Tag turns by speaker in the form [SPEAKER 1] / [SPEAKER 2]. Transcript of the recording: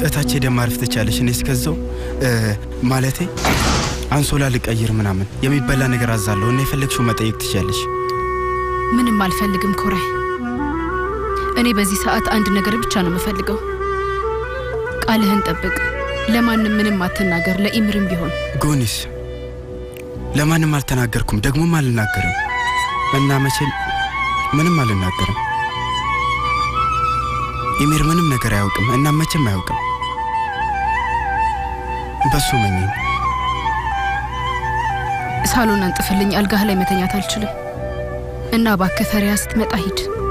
[SPEAKER 1] እታች ሄደን ማረፍ ትቻለሽ። እኔ እስከዛው እ፣ ማለቴ አንሶላ ልቀይር ምናምን የሚበላ ነገር አዛለሁ እና የፈለግሽው መጠየቅ ትችያለሽ።
[SPEAKER 2] ምንም አልፈልግም ኮራይ። እኔ በዚህ ሰዓት አንድ ነገር ብቻ ነው የምፈልገው። ቃልህን ጠብቅ። ለማንም ምንም አትናገር፣ ለኢምርም ቢሆን
[SPEAKER 1] ጎኒስ ለማንም አልተናገርኩም፣ ደግሞም አልናገርም እና መቼም ምንም አልናገርም። ኢሜር ምንም ነገር አያውቅም እና መቼም አያውቅም። በሱ መኝኝ
[SPEAKER 2] ሳሎን አንጥፍልኝ። አልጋህ ላይ መተኛት አልችልም እና እባክህ ፈሪያ ስትመጣ ሂድ።